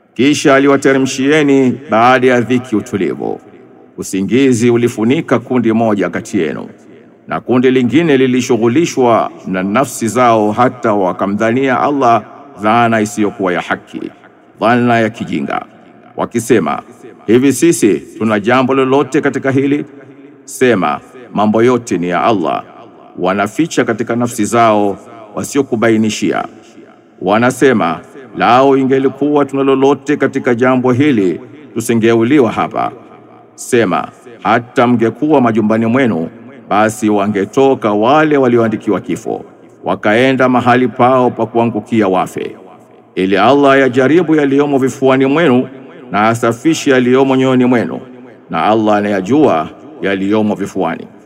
Kisha aliwateremshieni baada ya dhiki utulivu. Usingizi ulifunika kundi moja kati yenu, na kundi lingine lilishughulishwa na nafsi zao, hata wakamdhania Allah dhana isiyokuwa ya haki, dhana ya kijinga, wakisema, hivi sisi tuna jambo lolote katika hili? Sema, mambo yote ni ya Allah. Wanaficha katika nafsi zao wasiokubainishia. Wanasema, lao ingelikuwa tuna lolote katika jambo hili tusingeuliwa hapa. Sema, hata mngekuwa majumbani mwenu, basi wangetoka wale walioandikiwa kifo, wakaenda mahali pao pa kuangukia wafe, ili Allah yajaribu yaliyomo vifuani mwenu na asafishe yaliyomo nyoyoni mwenu, na Allah anayajua yaliyomo vifuani.